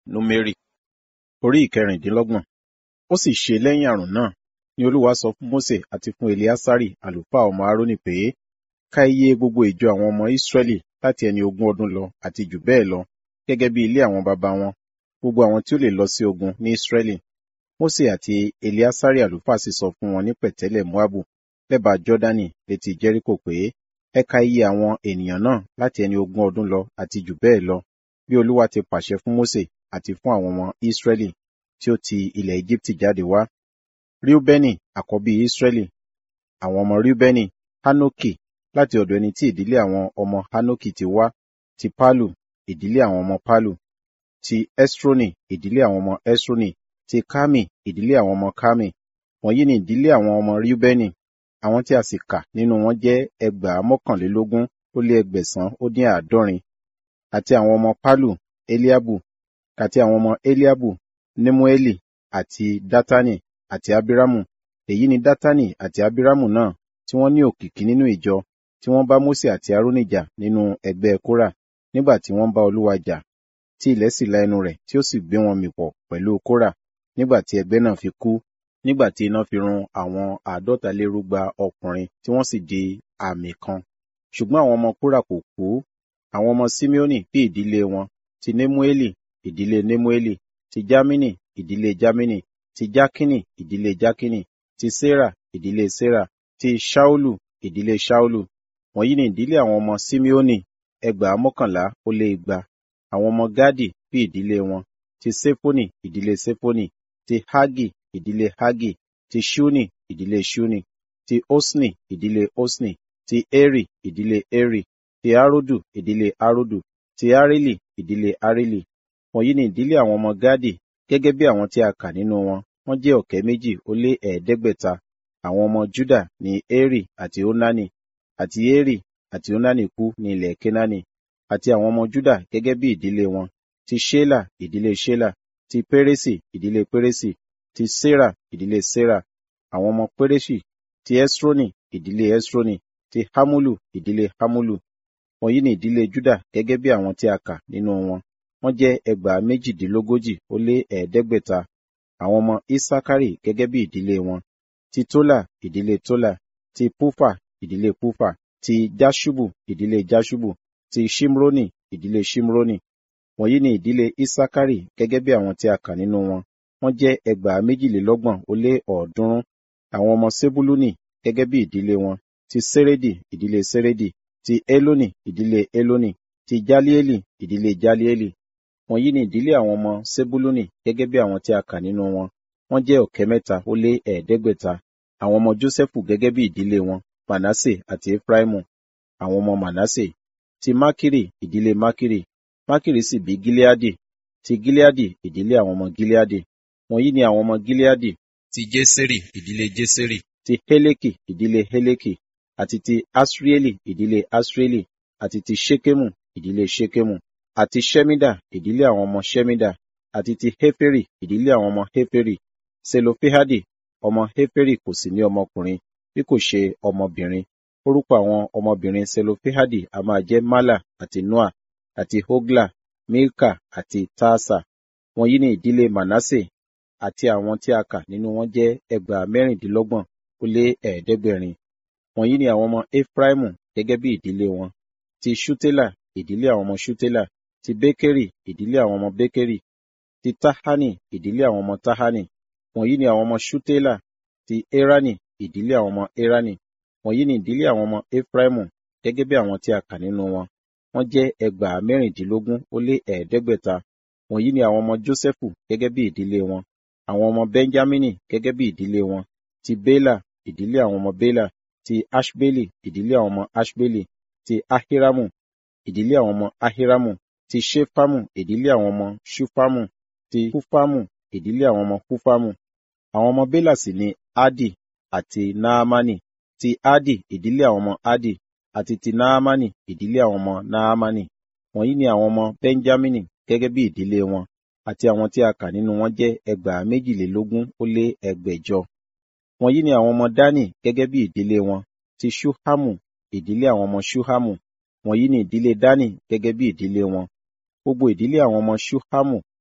Númérì orí ìkẹrìndínlọ́gbọ̀n. Ó sì ṣe lẹ́yìn àrùn náà ni Olúwa sọ fún Mósè àti fún Eleasari àlùfáà ọmọ Árónì pé, Ka iye gbogbo ìjọ àwọn ọmọ Ísírẹ́lì láti ẹni ogún ọdún lọ àti jù bẹ́ẹ̀ lọ, gẹ́gẹ́ bí ilé àwọn baba wọn, gbogbo àwọn tí ó lè lọ sí ogun ní Ísírẹ́lì. Mósè àti Eleasari àlùfáà sì sọ fún wọn ní pẹ̀tẹ́lẹ̀ Moabu lẹ́bàá Jọ́dánì létí Jẹ́ríkò pé, Ẹ ka iye àwọn ènìyàn náà láti ẹni ogún ọdún lọ àti jù bẹ́ẹ̀ lọ, bí Olúwa ti pàṣẹ fún Mósè àti fún àwọn ọmọ Ísírẹ́lì tí ó ti ilẹ̀ Égíptì jáde wá. Ríúbẹ́nì àkọ́bí Ísírẹ́lì. Àwọn ọmọ Ríúbẹ́nì, Hánókì láti ọ̀dọ̀ ẹni tí ìdílé àwọn ọmọ Hánókì ti wá, ti Pálù, ìdílé àwọn ọmọ Pálù, ti Ẹ́srónì, ìdílé àwọn ọmọ Ẹ́srónì, ti Kámì, ìdílé àwọn ọmọ Kámì. Wọ̀nyí ni ìdílé àwọn ọmọ Ríúbẹ́nì. Àwọn tí a sì kà nínú wọn jẹ́ ẹgbàá mọ́kànlélógún ó lé ẹgbẹ̀sán ó dín àádọ́rin. Àti àwọn ọmọ Pálù, Eliabu, àti àwọn ọmọ Eliabu, Nemueli, àti Dátánì, àti Abiramu. Èyí ni Dátánì àti Abiramu náà tí wọ́n ní òkìkí nínú ìjọ, tí wọ́n bá Mósè àti Árónì jà nínú ẹgbẹ́ Kórà, nígbà tí wọ́n bá Olúwa jà, tí ilẹ̀ sì la ẹnu rẹ̀ tí ó sì gbé wọn mì pọ̀ pẹ̀lú Kórà, nígbà tí ẹgbẹ́ náà fi kú, nígbà tí iná fi run àwọn àádọ́talérúgba ọkùnrin tí wọ́n sì di àmì kan. Ṣùgbọ́n àwọn ọmọ Kórà kò kú. Àwọn ọmọ Simeoni bí ìdílé wọn, ti Nemueli, ìdílé Nemueli, ti Jamini, ìdílé Jamini, ti Jakini, ìdílé Jakini, ti Sera, ìdílé Sera, ti Ṣaulu, ìdílé Ṣaulu. Wọ̀nyí ni ìdílé àwọn ọmọ Simeoni, ẹgbàá mọ́kànlá ó lé igba. Àwọn ọmọ Gadi bí ìdílé wọn, ti Sefoni, ìdílé Sefoni, ti Hagi, ìdílé Hagi, ti Ṣuni, ìdílé Ṣuni, ti Osni, ìdílé Osni, ti Eri, ìdílé Eri, ti Arodu, ìdílé Arodu, ti Areli, ìdílé Areli. Wọ̀nyí ni ìdílé àwọn ọmọ Gadi, gẹ́gẹ́ bí àwọn tí a kà nínú wọn, wọ́n jẹ́ ọ̀kẹ́ méjì ó lé ẹ̀ẹ́dẹ́gbẹ̀ta. Àwọn ọmọ Juda ni Eri àti Onani, àti Eri àti Onani kú ní ilẹ̀ Kenani. Àti àwọn ọmọ Juda gẹ́gẹ́ bí ìdílé wọn, ti Ṣela, ìdílé Ṣela, ti Peresi, ìdílé Peresi, ti Sera, ìdílé Sera. Àwọn ọmọ Peresi, ti Esroni, ìdílé Esroni, ti Hamulu, ìdílé Hamulu. Wọ̀nyí ni ìdílé Juda gẹ́gẹ́ bí àwọn tí a kà nínú wọn. Wọ́n jẹ́ ẹgbàá méjìdínlógójì ó lé ẹ̀ẹ́dẹ́gbẹ̀ta. Àwọn ọmọ Isakari gẹ́gẹ́ bí ìdílé wọn. Ti Tola, ìdílé Tola, ti Pufa, ìdílé Pufa, ti Jaṣubu, ìdílé Jaṣubu, ti Ṣimroni, ìdílé Ṣimroni. Wọ̀nyí ni ìdílé Isakari gẹ́gẹ́ bí àwọn tí a kà nínú wọn. Wọ́n jẹ́ ẹgbàá méjìlélọ́gbọ̀n ó lé ọ̀ọ́dúnrún. Àwọn ọmọ Sebuluni gẹ́gẹ́ bí ìdílé wọn. Ti Seredi, ìdílé Seredi, ti Eloni, ìdílé Eloni, ti Jalieli, ìdílé Jalieli. Wọ̀nyí ni ìdílé àwọn ọmọ Sebuluni gẹ́gẹ́ bí àwọn tí a kà nínú wọn. Wọ́n jẹ́ ọ̀kẹ́ mẹ́ta ó lé ẹ̀ẹ́dẹ́gbẹ̀ta. Àwọn ọmọ Jósẹ́fù gẹ́gẹ́ bí ìdílé wọn, Manase àti Efraimu. Àwọn ọmọ Manase. Ti Makiri, ìdílé Makiri. Makiri sì bí Gileadi. Ti Gileadi, ìdílé àwọn ọmọ Gileadi. Wọ̀nyí ni àwọn ọmọ Gileadi. Ti Jeseri, ìdílé Jeseri. Ti Heleki, ìdílé Heleki. Àti ti Asrieli, ìdílé Asrieli. Àti ti Ṣekemu, ìdílé Ṣekemu. Àti Ṣemida, ìdílé àwọn ọmọ Ṣemida. Àti ti Heferi, ìdílé àwọn ọmọ Heferi. Selofehadi, ọmọ Heferi kò sì ní ọmọkùnrin, bí kò ṣe ọmọbìnrin. Orúkọ àwọn ọmọbìnrin Selofehadi a máa jẹ́ Mala àti Noa, àti Hogla, Milka àti Taasa. Wọ̀nyí ni ìdílé Manase, àti àwọn tí a kà nínú wọn jẹ́ ẹgbàá mẹ́rìndínlọ́gbọ̀n ó lé ẹ̀ẹ́dẹ́gbẹ̀rin. Wọ̀nyí ni àwọn ọmọ Efraimu gẹ́gẹ́ bí ìdílé wọn. Ti Ṣutela, ìdílé àwọn ọmọ Ṣutela. Ti Bekeri, ìdílé àwọn ọmọ Bekeri. Ti Tahani, ìdílé àwọn ọmọ Tahani. Wọ̀nyí ni àwọn ọmọ Ṣutela. Ti Erani, ìdílé àwọn ọmọ Erani. Wọ̀nyí ni ìdílé àwọn ọmọ Efraimu gẹ́gẹ́ bí àwọn tí a kà nínú wọn. Wọ́n jẹ́ ẹgbàá mẹ́rìndínlógún ó lé ẹ̀ẹ́dẹ́gbẹ̀ta. Wọ̀nyí ni àwọn ọmọ Jósẹ́fù gẹ́gẹ́ bí ìdílé wọn. Àwọn ọmọ Benjamini gẹ́gẹ́ bí ìdílé wọn. Ti Bela, ìdílé àwọn ọmọ Bela. Ti Aṣbeli, ìdílé àwọn ọmọ Aṣbeli. Ti Ahiramu, ìdílé àwọn ọmọ Ahiramu. Ti Ṣefamu, ìdílé àwọn ọmọ Ṣufamu. Ti Hufamu, ìdílé àwọn ọmọ Hufamu. Àwọn ọmọ Bela sì ni Adi àti Naamani. Ti Adi, ìdílé àwọn ọmọ Adi. Àti ti Naamani, ìdílé àwọn ọmọ Naamani. Wọ̀nyí ni àwọn ọmọ Benjamini gẹ́gẹ́ bí ìdílé wọn. Àti àwọn tí a kà nínú wọn jẹ́ ẹgbàá méjìlélógún ó lé ẹgbẹ̀jọ. Wọ̀nyí ni àwọn ọmọ Dani gẹ́gẹ́ bí ìdílé wọn. Ti Ṣuhamu, ìdílé àwọn ọmọ Ṣuhamu. Wọ̀nyí ni ìdílé Dani gẹ́gẹ́ bí ìdílé wọn. Gbogbo ìdílé àwọn ọmọ Ṣuhamu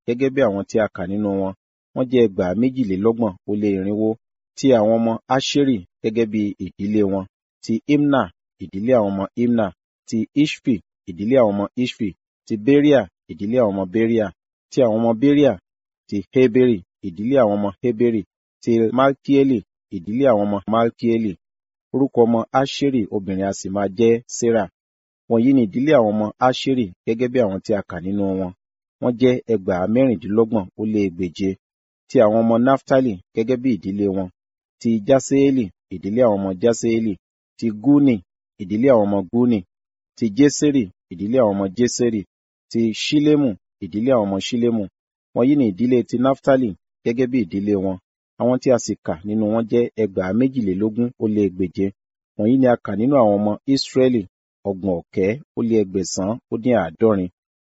gẹ́gẹ́ bí àwọn tí a kà nínú wọn wọ́n jẹ́ ẹgbàá méjìlélọ́gbọ̀n ó lé irinwó ti àwọn ọmọ Aṣeri gẹ́gẹ́ bí ìdílé wọn ti Imna ìdílé àwọn ọmọ Imna ti Ishfi ìdílé àwọn ọmọ Ishfi ti Beria ìdílé àwọn ọmọ Beria ti àwọn ọmọ Beria ti Heberi ìdílé àwọn ọmọ Heberi ti Malkieli ìdílé àwọn ọmọ Malkieli orúkọ ọmọ Aṣeri obìnrin a sì máa jẹ́ Serah wọ̀nyí ni ìdílé àwọn ọmọ Aṣeri gẹ́gẹ́ bí àwọn tí a kà nínú wọn wọ́n jẹ́ ẹgbàá mẹ́rìndínlọ́gbọ̀n ó lé ẹgbèje ti àwọn ọmọ Naftali gẹ́gẹ́ bí ìdílé wọn ti Jaseeli ìdílé àwọn ọmọ Jaseeli ti Guni ìdílé àwọn ọmọ Guni ti Jeseri ìdílé àwọn ọmọ Jeseri ti Ṣilemu ìdílé àwọn ọmọ Ṣilemu wọ̀nyí ni ìdílé ti Naftali gẹ́gẹ́ bí ìdílé wọn àwọn tí a sì kà nínú wọn jẹ́ ẹgbàá méjìlélógún ó lé ẹgbèje wọ̀nyí ni a kà nínú àwọn ọmọ Israẹli ọgbọ̀n ọ̀kẹ́ ó lé ẹgbẹ̀sán ó dín àádọ́rin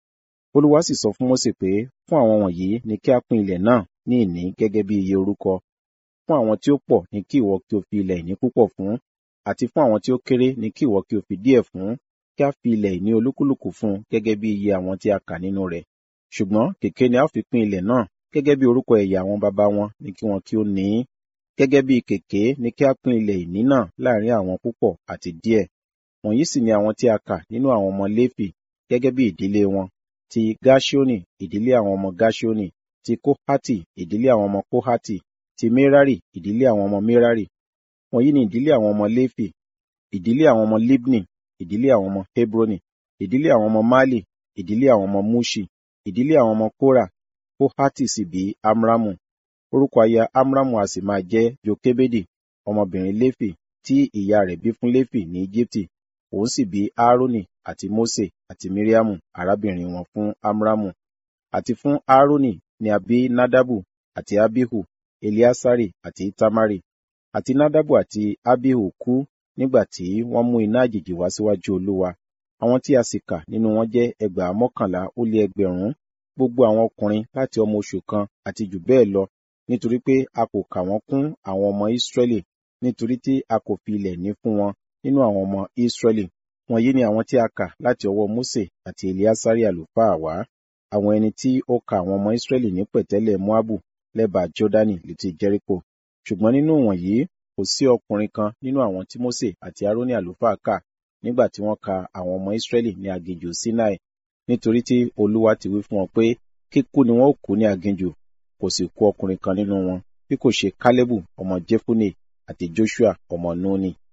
Olúwa sì sọ fún Mósè pé fún àwọn wọ̀nyí ni kí a pín ilẹ̀ náà ní ìní gẹ́gẹ́ bí iye orúkọ fún àwọn tí ó pọ̀ ní kí ìwọ kí o fi ilẹ̀ ìní púpọ̀ fún àti fún àwọn tí ó kéré ní kí ìwọ kí o fi díẹ̀ fún kí a fi ilẹ̀ ìní olúkúlùkù fún gẹ́gẹ́ bí iye àwọn tí a kà nínú rẹ̀ ṣùgbọ́n kèké ni a ó fi pín ilẹ̀ náà gẹ́gẹ́ bí orúkọ ẹ̀yà àwọn baba wọn ní kí wọn kí ó ní í gẹ́gẹ́ bí kèké ni kí a pín ilẹ̀ ìní náà láàrin àwọn púpọ̀ àti díẹ̀ wọ̀nyí sì ni àwọn tí a kà nínú àwọn ọmọ Léfì gẹ́gẹ́ bí ìdílé wọn ti Gáṣíónì ìdílé àwọn ọmọ Gáṣíónì ti Kóhátì ìdílé àwọn ọmọ Kóhátì ti Merari ìdílé àwọn ọmọ Merari wọ̀nyí ni ìdílé àwọn ọmọ Léfì ìdílé àwọn ọmọ Libni ìdílé àwọn ọmọ Hebroni ìdílé àwọn ọmọ Mali ìdílé àwọn ọmọ Muṣi ìdílé àwọn ọmọ Kórà Kóhátì sì bí Amramu orúkọ aya Amramu a sì máa jẹ́ Jokebedi ọmọbìnrin Léfì tí ìyá rẹ̀ bí fún Léfì ní Íjíbítì òun sì bí Aaroni àti Mose àti Miriamu arábìnrin wọn fún Amramu àti fún Aaroni ni a bí Nadabu àti Abihu Eliasari àti Itamari àti Nadabu àti Abihu kú nígbà tí wọ́n mú iná àjèjì wá síwájú Olúwa àwọn tí a sì kà nínú wọn jẹ́ ẹgbàá mọ́kànlá ó lé ẹgbẹ̀rún gbogbo àwọn ọkùnrin láti ọmọ oṣù kan àti jù bẹ́ẹ̀ lọ nítorí pé a kò kà wọ́n kún àwọn ọmọ Ísírẹ́lì nítorí tí a kò fi ilẹ̀ ní fún wọn nínú àwọn ọmọ Ísírẹ́lì wọ̀nyí ni àwọn tí a kà láti ọwọ́ Mósè àti Eliasari àlùfáà wá àwọn ẹni tí ó ka àwọn ọmọ Ísírẹ́lì ní pẹ̀tẹ́lẹ̀ Moabu lẹ́bàá Jọ́dánì létí Jẹ́ríkò ṣùgbọ́n nínú wọ̀nyí kò sí ọkùnrin kan nínú àwọn tí Mósè àti Árónì àlùfáà kà nígbà tí wọ́n ka àwọn ọmọ Ísírẹ́lì ní aginjù Sinai nítorí tí Olúwa ti wí fún wọn pé kíkú ni wọn ó kú ní aginjù kò sì kú ọkùnrin kan nínú wọn bí kò ṣe Kálẹ́bù ọmọ Jefune àti Joshua ọmọ Núnì